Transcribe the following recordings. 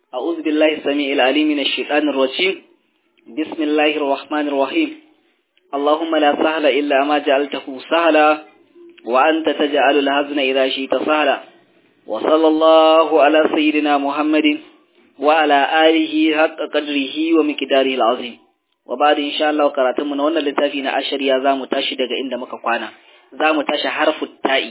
أعوذ بالله السميع العليم من الشيطان الرجيم بسم الله الرحمن الرحيم اللهم لا سهل إلا ما جعلته سهلا وأنت تجعل الهزن إذا شئت سهلا وصلى الله على سيدنا محمد وعلى آله حق قدره ومقداره العظيم وبعد إن شاء الله قراتم من wannan littafi na ashariya zamu tashi daga inda muka kwana zamu tashi harfu ta'i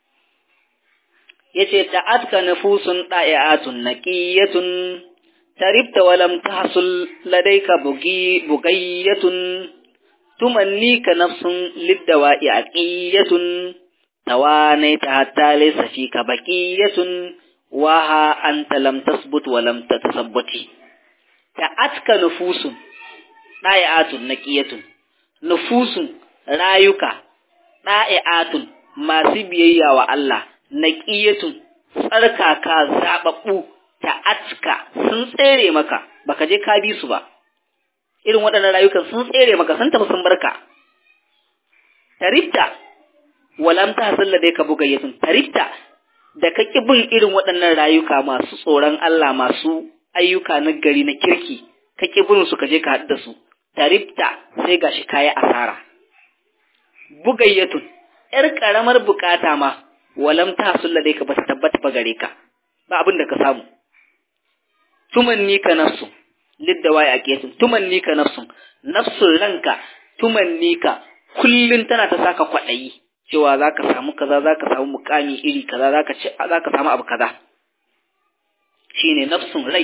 yace ta'atka nufusun da'iatun naqiyatun taribta wa lam tahsul ladayka bugi bugayatun tumannika nafsun liddawa'i aqiyatun tawanaita hatta laysa fika baqiyatun wa ha anta lam tasbut wa lam tatasabbati ta'atka nufusun da'iatun naqiyatun nufusun rayuka da'iatun masu biyayya wa Allah naqiyatun tsarkaka zababbu ta'atka sun tsere maka baka je ka bi su ba irin waɗannan rayukan sun tsere maka sun tafi sun barka tarifta walam ta hasalla dai ka bugayyatun tarifta da ka ki bin irin waɗannan rayuka masu tsoron Allah masu ayyuka na gari na kirki ka ki bin su ka je ka haɗu da su tarifta sai gashi kayi asara bugayyatun yar karamar bukata ma walam ta hasalla dai ka ba ta tabbata ba gare ka ba abin da ka samu tumanni ka nafsu liddawa ya kesun tumanni ka nafsun nafsun ranka tumanni ka kullun tana ta saka kwaɗayi cewa za ka samu kaza za ka samu mukami iri kaza za ka samu abu kaza shine nafsun rai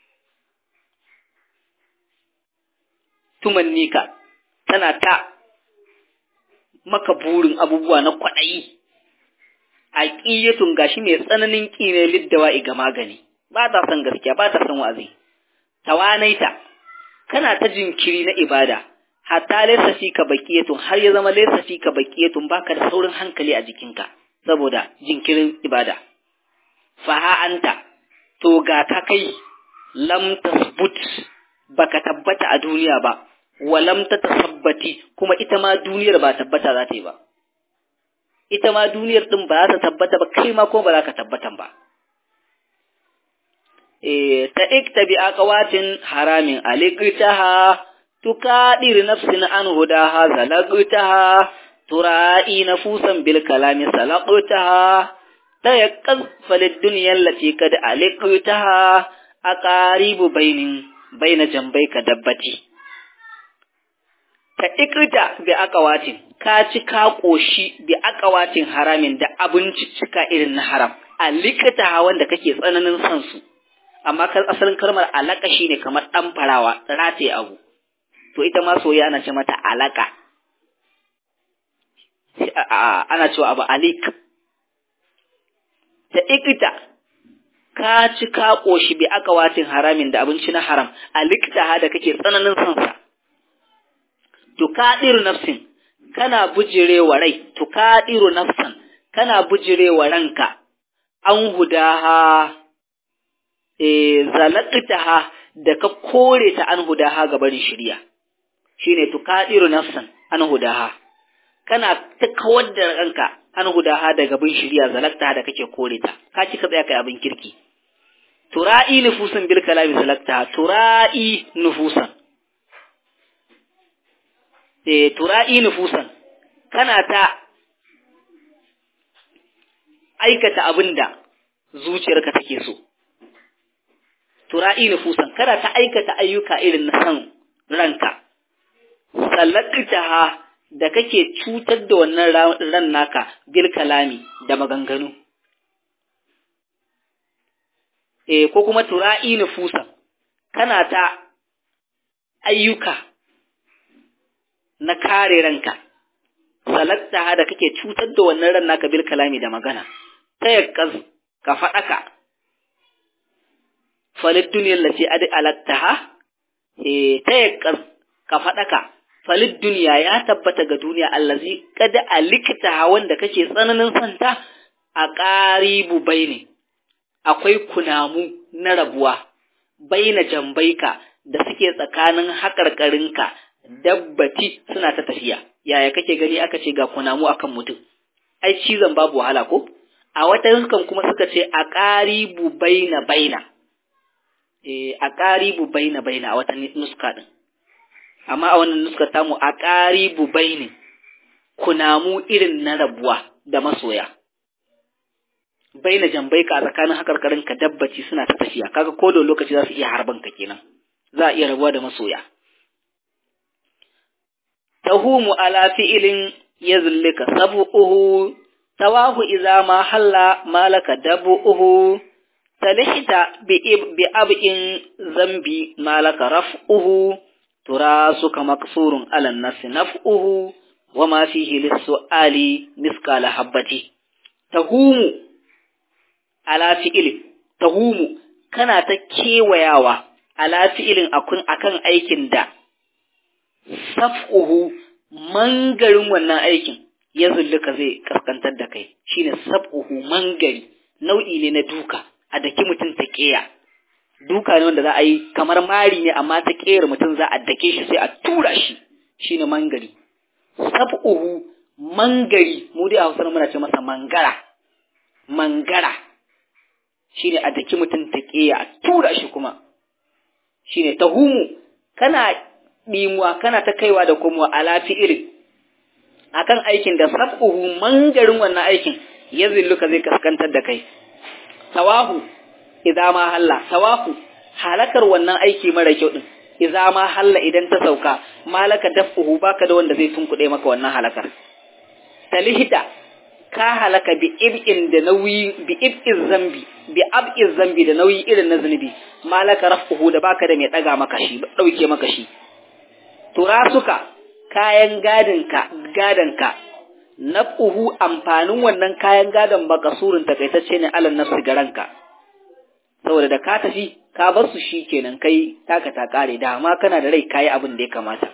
tumanni ka tana ta maka burin abubuwa na kwaɗayi a ƙiyatun gashi mai tsananin ƙi ne liddawa ga magani ba ta son gaskiya ba ta son wa'azi tawanaita kana ta jinkiri na ibada hatta laysa fika baqiyatun har ya zama laysa fika baqiyatun baka da saurin hankali a jikinka saboda jinkirin ibada fa ha anta to ga ka kai lam tasbut baka tabbata a duniya ba wa lam tatasabbati kuma ita ma duniyar ba tabbata za ta yi ba ita ma duniyar din ba za ta tabbata ba kai ma ko ba za ka tabbatan ba ta ikta bi aqwatin haramin aligtaha tukadir nafsin an hudaha zalagtaha tura'i nafusan bil kalami salaqtaha ta yaqaz falid dunya allati kad aligtaha aqaribu bainin baina jambayka dabbati ta ikta bi aqwatin ka ci ka koshi bi aqwatin haramin da abinci cika irin na haram aligtaha wanda kake tsananin son su amma kan asalin kalmar alaka shine kamar dan farawa rataye abu to ita ma soyayya ana ce mata alaka ana cewa abu alik ta ikita ka ci ka koshi bi aka watin haramin da abinci na haram alikta da kake tsananin son sa to kadiru nafsin kana bujirewa rai to kadiru nafsan kana bujirewa ranka an hudaha zalaƙitaha da ka kore ta an hudaha ga barin shirya shine tuqadiru nafsan an hudaha kana ta kawar da ranka an hudaha daga bin shirya zalakta da kake kore ta ka ci ka tsaya kai abin kirki tura'i nufusan bil kalami zalakta tura'i nufusan eh tura'i nufusan kana ta aikata abinda zuciyarka take so tura'i nufusan kada ta aikata ayyuka irin na san ranka sallaktaha da kake cutar da wannan ran naka bil kalami da maganganu eh ko kuma tura'i nufusan kana ta ayyuka na kare ranka sallaktaha da kake cutar da wannan ran naka bil kalami da magana ta yakkaz ka faɗaka falid duniyar lati adi alattaha ta yakkar ka faɗaka falid duniya ya tabbata ga duniya allazi kada aliktaha wanda kake tsananin santa a ƙaribu baine akwai kunamu na rabuwa baina jambaika da suke tsakanin haƙarƙarinka dabbati suna ta tafiya yaya kake gani aka ce ga kunamu akan mutum ai cizon babu wahala ko a wata huskan kuma suka ce a ƙaribu baina baina eh aqaribu baina baina a wata nuska din amma a wannan nuska tamu aqaribu baini kunamu irin na rabuwa da masoya baina jambai ka tsakanin hakarkarin ka dabbaci suna ta tafiya kaga ko da lokaci za su iya harban ka kenan za a iya rabuwa da masoya tahumu ala fi'ilin yazlika sabuhu tawahu idza ma halla malaka dabuhu talihta bi bi abin zambi malaka raf'uhu turasuka maksurun ala nasi naf'uhu wama fihi lis-su'ali miskala habbati tahumu ala fi'ilin tahumu kana ta kewayawa ala fi'ilin akun akan aikin da saf'uhu mangarin wannan aikin ya zulluka zai kaskantar da kai shine saf'uhu mangari nau'i ne na duka a daki mutum ta keya duka ne wanda za a yi kamar mari ne amma ta keyar mutum za a dake shi sai a tura shi shine mangari saf'uhu mangari mu dai a Hausa muna ce masa mangara mangara shine a daki mutum ta keya a tura shi kuma shine tahumu kana ɗimuwa kana ta kaiwa da komowa ala fi'ilin akan aikin da sab'uhu mangarin wannan aikin ya zilluka zai kaskantar da kai tawahu idza ma halla tawahu halakar wannan aiki mara kyau din idza ma halla idan ta sauka malaka dafuhu baka da wanda zai tunkuɗe maka wannan halakar talihida ka halaka bi ib'in da nauyi bi ib'iz zambi bi ab'iz zambi da nauyi irin na zunubi malaka rafuhu da baka da mai daga maka shi dauke maka shi turasuka kayan gadinka gadanka nafuhu amfanin wannan kayan gadon bakasurin takaitacce ne alal nafsi garanka saboda da ka tafi ka bar su kenan kai taka ta kare da ma kana da rai kayi abin da ya kamata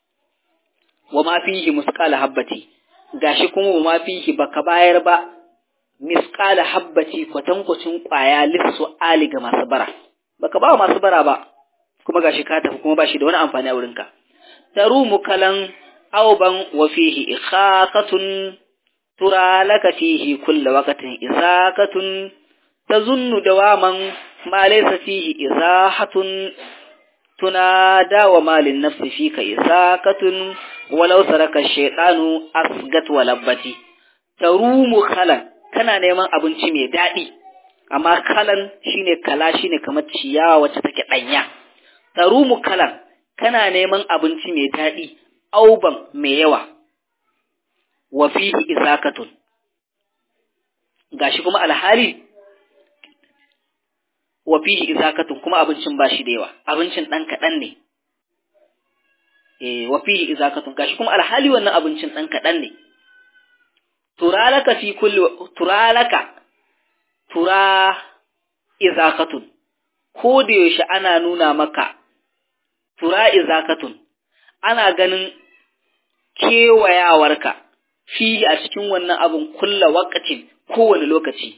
wa ma fihi musqala habbati gashi kuma wa ma fihi baka bayar ba misqala habbati kwatankwacin kwaya lissu ali ga masu bara baka ba masu bara ba kuma gashi ka tafi kuma bashi da wani amfani a wurinka tarumu kalan auban wa fihi ikhaqatun tura laka fihi kulla waqtin isaqatun tazunnu dawaman ma laysa fihi izahatun tunada wa malin nafsi fika isaqatun walau saraka shaytanu asgat wa labbati tarumu kalan kana neman abinci mai daɗi amma kalan shine kala shine kamar ciyawa wacce take ɗanya tarumu kalan kana neman abinci mai daɗi auban mai yawa wa fihi isakatun gashi kuma alhali wa fihi isakatun kuma abincin ba shi da yawa abincin ɗan kaɗan ne eh wa fihi isakatun gashi kuma alhali wannan abincin ɗan kaɗan ne turalaka fi kulli turalaka tura izakatun ko da yaushe ana nuna maka tura izakatun ana ganin kewayawarka fi a cikin wannan abin kulla wakacin kowane lokaci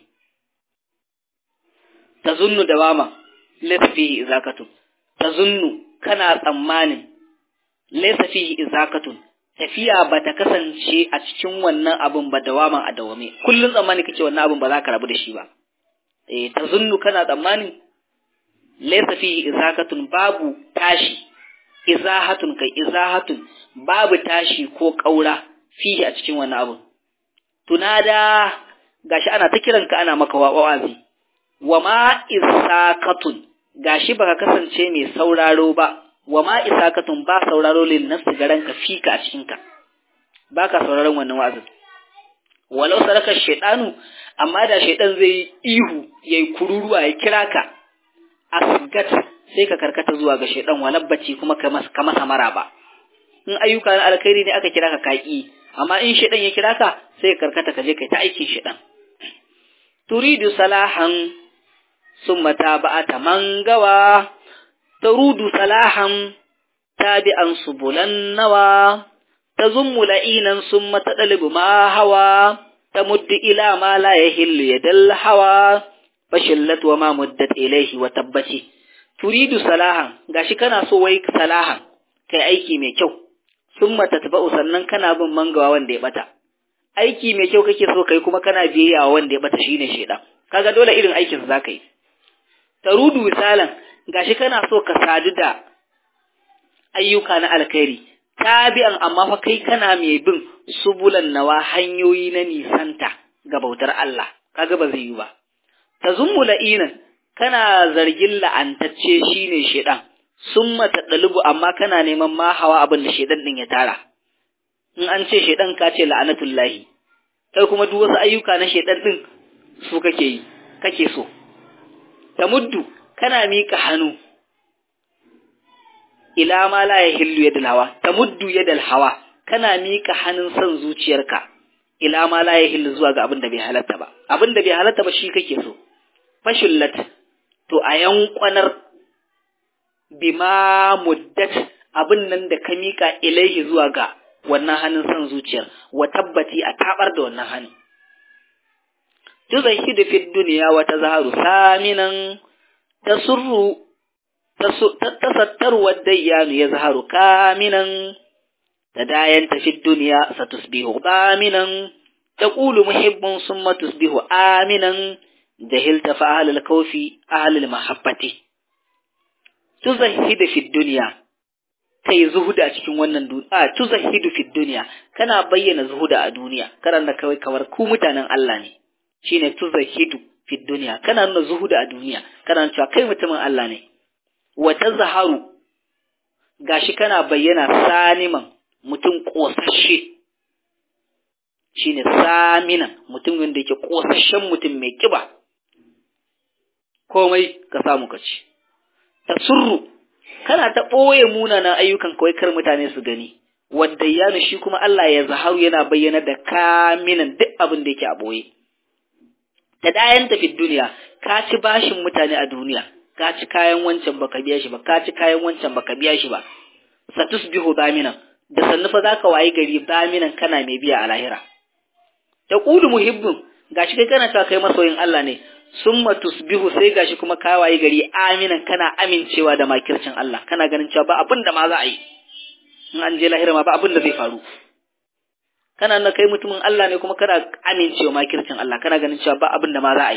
ta zunnu da mama laisa fihi izakatun ta zunnu kana tsammanin laisa fihi izakatun tafiya ba ta kasance a cikin wannan abin ba dawaman a dawame kullum tsammani kake wannan abin ba za ka rabu da shi ba eh ta zunnu kana tsammanin laisa fihi izakatun babu tashi izahatun kai izahatun babu tashi ko ƙaura fihi a cikin wani abu tunada gashi ana ta kiranka ana maka wa'azi wa ma isakatun gashi baka kasance mai sauraro ba wa ma isakatun ba sauraro lil nafsi garanka fika a cikin ka baka sauraron wannan wa'azin walau saraka shaytanu amma da shaytan zai ihu yayi kururuwa ya kira ka asgat sai ka karkata zuwa ga shaidan walabbaci kuma ka masa maraba in ayyuka na alkhairi ne aka kira ka kaki amma in shaidan ya kira ka sai ka karkata ka je kai ta aikin shaidan turidu salahan summa taba'ata mangawa tarudu salahan tabi'an subulan nawa tazummu la'inan summa tadalibu ma hawa tamuddu ila ma la yahillu yadal hawa fashillat wa ma muddat ilayhi wa tabbati turidu salahan gashi kana so wai salahan kai aiki mai kyau summa tatba'u sannan kana bin mangawa wanda ya bata aiki mai kyau kake so kai kuma kana biyayya wanda ya bata shine shedan kaga dole irin aikin sa zaka yi tarudu misalan gashi kana so ka sadu da ayyuka na alkhairi tabi'an amma fa kai kana mai bin subulan nawa hanyoyi na nisanta ga bautar Allah kaga ba zai yi ba tazummu la'inan kana zargin la'antacce shine shedan summa tadalubu amma kana neman ma hawa abin da shedan din ya tara in an ce shedan ka ce la'anatullahi kai kuma duk wasu ayyuka na shedan din su kake yi kake so tamuddu kana mika hannu ila ma la yahillu yadal hawa tamuddu yadal hawa kana mika hannun son zuciyarka ila ma la yahillu zuwa ga abin da bai halatta ba abin da bai halatta ba shi kake so fashullat to a yankwanar bima muddat abin nan da ka mika ilaihi zuwa ga wannan hannun son zuciyar wa tabbati a tabar da wannan hannu tuzahidu fi dunya wa tazharu saminan tasurru tasattaru wa dayyanu yazharu kaminan tadayanta fi dunya satusbihu baminan taqulu muhibbun summa tusbihu aminan jahilta fa ahlul kawfi ahlul mahabbati tuzahidu fi dunya kai zuhuda a cikin wannan duniya a tuzahidu fi dunya kana bayyana zuhuda a duniya kana kawai kamar ku mutanen Allah ne shine tuzahidu fi dunya kana nuna zuhuda a duniya kana cewa kai mutumin Allah ne wa tazharu gashi kana bayyana saniman mutum kosashe shine saminan mutum wanda yake kosashen mutum mai kiba komai ka samu ka ci tasurru kana ta ɓoye munanan ayyukan kawai kar mutane su gani wadda ya shi kuma Allah ya zaharu yana bayyana da kaminan duk abin da yake a ɓoye ta dayan tafi duniya ka ci bashin mutane a duniya ka ci kayan wancan baka biya shi ba ka ci kayan wancan baka biya shi ba satusbihu baminan da sannu fa zaka wayi gari baminan kana mai biya a lahira ta qulu muhibbun gashi kai kana cewa kai masoyin Allah ne summa tusbihu sai gashi kuma ka wayi gari aminan kana amincewa da makircin Allah kana ganin cewa ba abin da ma za a yi in an je lahira ma ba abin da zai faru kana na kai mutumin Allah ne kuma kana amincewa makircin Allah kana ganin cewa ba abin da ma za a yi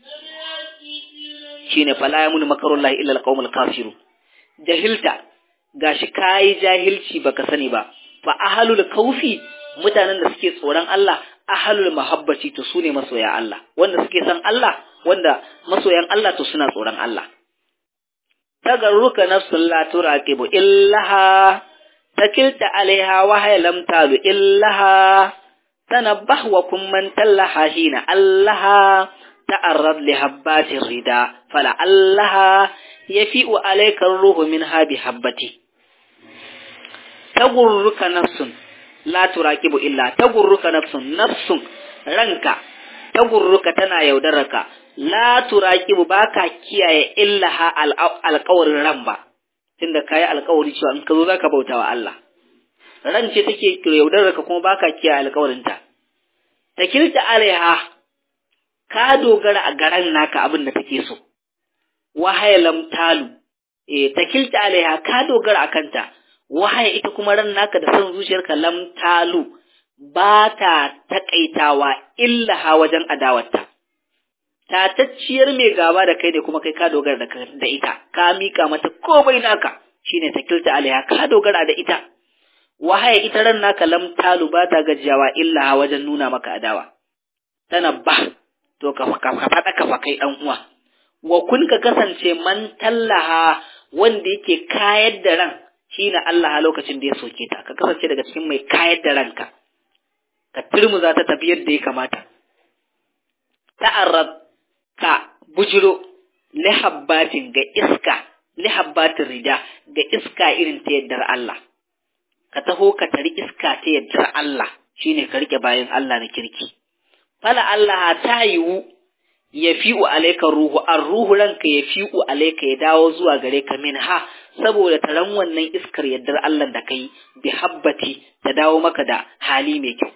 shine fala yamun makarullahi illa alqaumul kafiru jahilta gashi kai jahilci baka sani ba fa ahlul kaufi mutanen da suke tsoron Allah ahlul mahabbati to sune masoya Allah wanda suke san Allah wanda masoyan Allah to suna tsoron Allah tagarruka nafsul la turaqibu illaha takilta alaiha wa hay lam talu illaha tanabbah wa kum man tallaha hina allaha ta'arrad li habbati rida fala allaha yafi'u alayka ruhu minha bi habbati tagurruka nafsun la turaqibu illa tagurruka nafsun nafsun ranka tagurruka tana yaudaraka la turaqibu baka kiyaye illaha alqawrin ran ba tunda kayi alƙawari cewa in ka zo zaka bauta wa Allah ran ce take yaudararka kuma baka kiyaye alƙawarinta takilta alaiha ka dogara a garan naka abin da take so wahaya lam talu eh takilta alaiha ka dogara a kanta wahaya ita kuma ran naka da son zuciyarka lam talu ba ta takaitawa illa ha wajen adawarta tatacciyar mai gaba da kai ne kuma kai ka dogara da ita ka mika mata komai naka shine takilta alaiha ka dogara da ita wahaya ita ran naka lam talu ba ta gajiyawa illa ha wajen nuna maka adawa tana ba to ka ka faɗa ka fa kai dan uwa wa kun ka kasance man tallaha wanda yake kayar da ran shine Allah lokacin da ya soke ta ka kasance daga cikin mai kayar da ranka ka turmuza ta tafi yadda ya kamata ta'arrab ka bujiro lihabbatin ga iska lihabbatin rida ga iska irin ta yaddar Allah ka taho ka tari iska ta yaddar Allah shine ka rike bayan Allah na kirki fala Allah ta yiwu ya fi'u alaika ruhu an ruhu ranka ya fi'u alaika ya dawo zuwa gare ka min ha saboda taron wannan iskar yaddar Allah da kai bi habbati ta dawo maka da hali mai kyau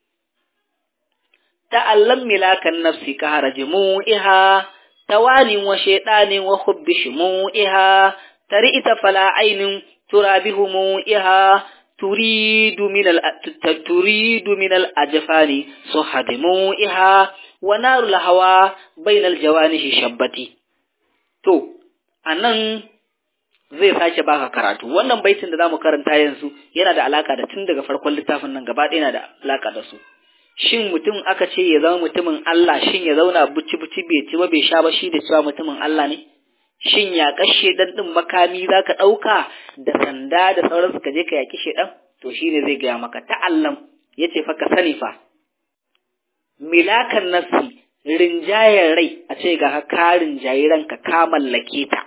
ta'allam milakan nafsi ka haraji mu'iha tawanin wa shaidanin wa hubbi shumu'iha tari ita fala ainin turabihu mu'iha turidu min al turidu min al ajfani suhadi mu'iha wa narul hawa bainal jawanihi shabbati to a nan zai sake baka karatu wannan baitin da zamu karanta yanzu yana da alaka da tun daga farkon littafin nan gaba ɗaya yana da alaka da su shin mutum aka ce ya zama mutumin Allah shin ya zauna buci buci bai ci ba bai sha ba shi da cewa mutumin Allah ne shin ya kashe dan din makami zaka ɗauka da sanda da sauransu ka je ka yaki shedan to shine zai gaya maka ta'allam yace fa ka sani fa milakan nafsi rinjayen rai a ce ga ka rinjayi ranka ka mallake ta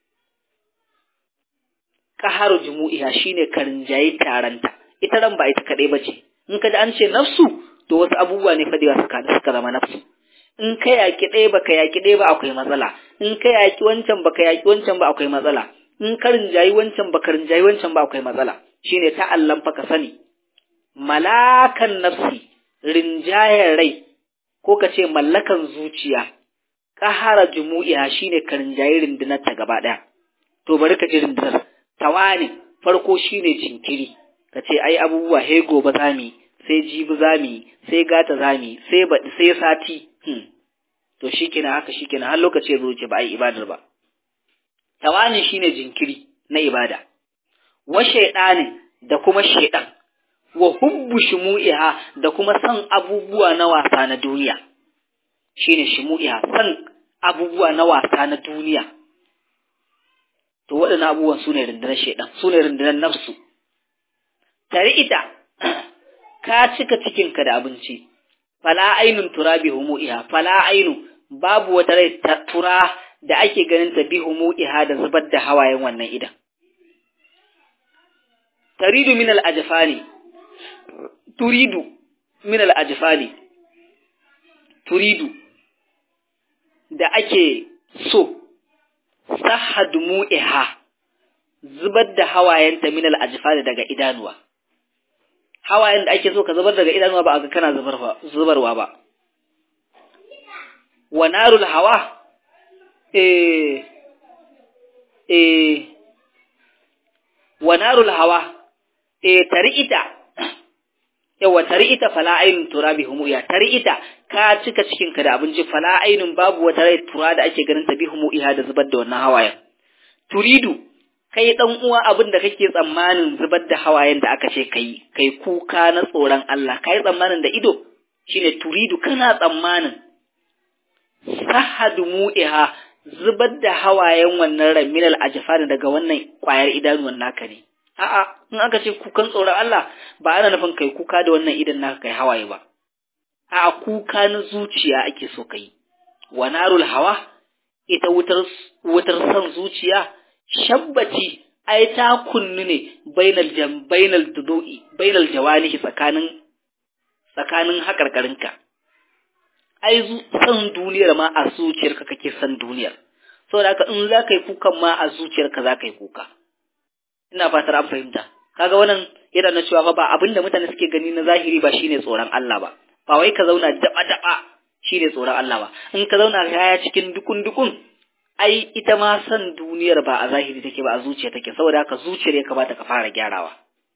qaharu jumu'iha shine ka rinjayi taranta ita ran ba ita kadai bace in ka ji an ce nafsu to wasu abubuwa ne fa da suka da suka zama nafsu in ka yaki ɗaya baka yaki ɗaya ba akwai matsala in ka yaki wancan baka yaki wancan ba akwai matsala in ka rinjayi wancan baka rinjayi wancan ba akwai matsala shine ta'allan fa ka sani malakan nafsi rinjayen rai ko ka ce mallakan zuciya ƙahara jumu'iha shine ka rinjayi rundunar ta gaba ɗaya to bari ka ji rundunar tawani farko shine jinkiri ka ce ai abubuwa he gobe zami sai jibi zami sai gata zami sai baɗi sai sati hmm. to shikenan haka shikenan har lokaci ya zo ce ba ai ibadar ba tawani shine jinkiri na ibada wa shaydanin da kuma shaydan wa hubbu shumu'iha da kuma san abubuwa na wasa na duniya shine shumu'iha san abubuwa na wasa na duniya to waɗannan abubuwan su ne rundunar shaidan su ne rundunar nafsu tare ita ka cika cikinka da abinci fala ainun tura bi humu'iha fala ainu babu wata rai ta tura da ake ganin ta bi humu'iha da zubar da hawayen wannan idan taridu min al-ajfani turidu min al-ajfani turidu da ake so sahad mu'iha zubar da hawayenta min al-ajfani daga idanuwa hawayen da ake so ka zubar daga idanuwa ba a ga kana zubarwa ba wa narul hawa eh eh wa narul hawa eh tari'ita yawa tari'ita fala ainun turabi humuya tari'ita ka cika cikin ka da abinci fala ainun babu wata rai tura da ake ganin ta bi humuiha da zubar da wannan hawayen turidu kai dan uwa abin da kake tsammanin zubar da hawayen da aka ce kai kai kuka na tsoron Allah kai tsammanin da ido shine turidu kana tsammanin sahadu mu'iha zubar da hawayen wannan raminal ajfani daga wannan kwayar idanuwan naka ne a'a in aka ce kukan tsoron Allah ba ana nufin kai kuka da wannan idan naka kai hawaye ba a'a kuka na zuciya ake so kai wa narul hawa ita wutar wutar san zuciya shabbaci ai ta kunnu ne bainal jam bainal dudu'i bainal jawanihi tsakanin tsakanin hakarkarinka ai san duniyar ma a zuciyarka kake san duniyar saboda haka in za ka yi kukan ma a zuciyarka za ka yi kuka ina fatar an fahimta kaga wannan yana na cewa ba abin da mutane suke gani na zahiri ba shine tsoron Allah ba ba wai ka zauna daba daba shine tsoron Allah ba in ka zauna kaya cikin dukun dukun ai ita ma san duniyar ba a zahiri take ba a zuciya take saboda haka zuciyar ya kamata ka fara gyarawa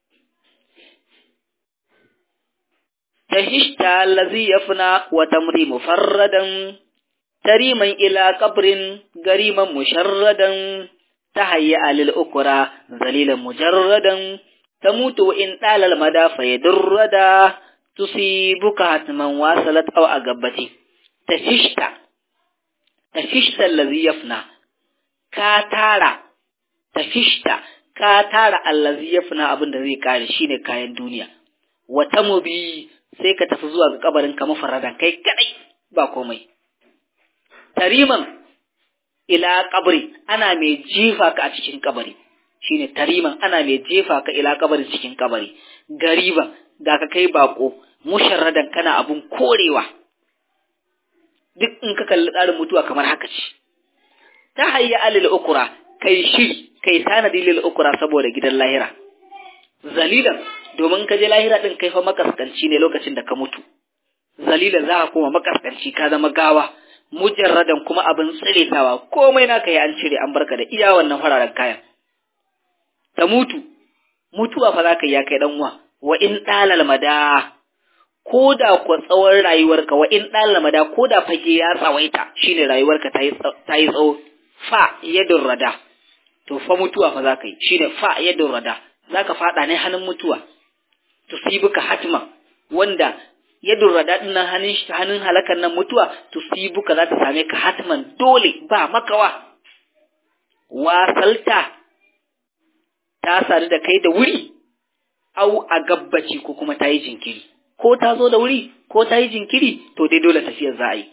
تهشت الذي يفنى وتمري مفردا تريما إلى قبر قريما مشردا تهيأ للأكرى ذليلا مجردا تموت وإن طال المدى فيدردا تصيبك حتما واصلت أو أقبتي تهشت تهشت الذي يفنى كاتارا تهشت كاتارا الذي يفنى أبن ذي كاري شيني كاين دنيا وتمبي sai ka tafi zuwa ga kabarin ka mafarradan kai kadai ba komai tariman ila kabari ana mai jefa ka a cikin kabari shine tariman ana mai jefa ka ila kabari cikin kabari gariban ga ka kai bako musharradan kana abun korewa duk in ka kalli tsarin mutuwa kamar haka ce ta hayya alil ukura kai shiri kai tanadi lil ukura saboda gidan lahira zalilan domin ka je lahira din kai fa makaskanci ne lokacin da ka mutu zalilan za ka koma makaskanci ka zama gawa mujarradan kuma abin tsiretawa komai naka yi an cire an barka da iya wannan fararen kayan ta mutu mutuwa fa za ka yi ya kai dan uwa wa in dalal mada ko da ku tsawon rayuwarka wa in dalal mada ko da fage ya tsawaita shine rayuwarka ta yi tsawo fa yadun rada to fa mutuwa fa za ka yi shine fa yadun rada za ka faɗa ne hannun mutuwa tusibuka hatman wanda yadun rada din nan hannun hannun halakan nan mutuwa tusibuka za ta same ka hatman dole ba makawa wasalta ta sadu da kai da wuri au a gabbaci ko kuma ta yi jinkiri ko ta zo da wuri ko ta yi jinkiri to dai dole tafiyar za a yi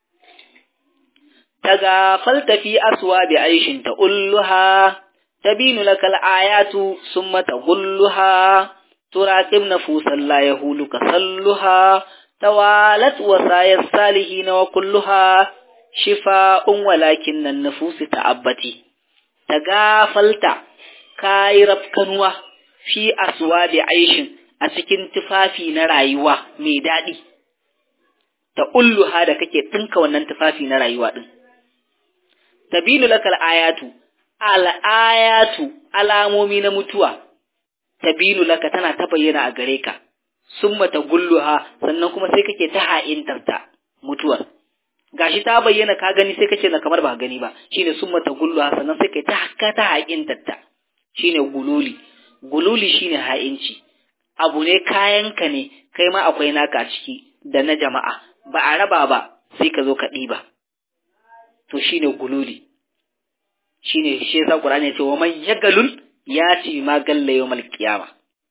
tagafalta fi aswa bi aishin ta ulluha tabinu lakal ayatu summa tagulluha turaqib nafusan la yahuluka salluha tawalat wasayas salihin wa kulluha shifa'un walakin nan nufusi ta'abbati tagafalta kai rafkanuwa fi aswa bi aishin a cikin tufafi na rayuwa mai daɗi ta ulluha da kake ɗinka wannan tufafi na rayuwa ɗin tabinu lakal ayatu al ayatu alamomi na mutuwa tabinu laka tana ta bayyana a gare ka summa ta gulluha sannan kuma sai kake ta ha'intar ta mutuwar gashi ta bayyana ka gani sai kace na kamar ba gani ba shine summa ta gulluha sannan sai kai ta hakka ta ha'intar ta shine gululi gululi shine ha'inci abu ne kayanka ne kai ma akwai naka a ciki da na jama'a ba a raba ba sai ka zo ka ɗiba to shine gululi shine shi yasa Qur'ani ya ce wa man yagalul ya ci ma galla yawmal qiyama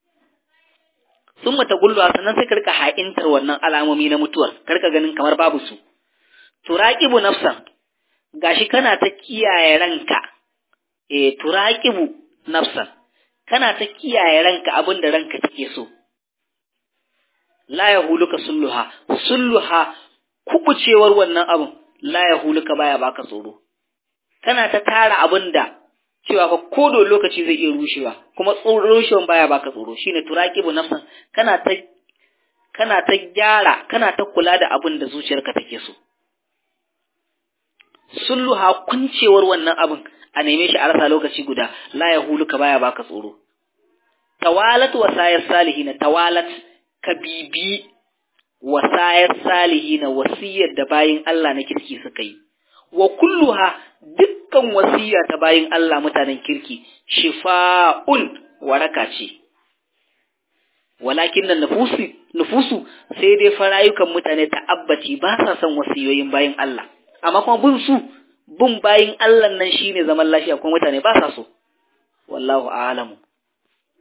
summa tagullu sannan sai ka rika ha'intar wannan alamomi na mutuwar karka ganin kamar babu su turaqibu nafsan gashi kana ta kiyaye ranka eh turaqibu nafsan kana ta kiyaye ranka abin da ranka take so la yahuluka sulluha sulluha kubucewar wannan abin la yahuluka baya baka tsoro kana ta tara abin da cewa fa kodo lokaci zai iya rushewa kuma rushewan baya baka tsoro shine turaqibu nafsan kana ta kana ta gyara kana ta kula da abin da zuciyarka take so sulluha kuncewar wannan abin a neme shi a rasa lokaci guda la yahuluka baya baka tsoro tawalat wasayar salihina tawalat ka bibi wasayar salihina wasiyar da bayin Allah na kirki suka yi wa kulluha dukkan wasiya ta bayin Allah mutanen kirki shifa'un waraka ce walakin nan nufusu nufusu sai dai farayukan mutane ta'abbaci ba sa son wasiyoyin bayin Allah amma kuma bin su bin bayin Allah nan shine zaman lafiya kuma mutane ba sa so wallahu a'lamu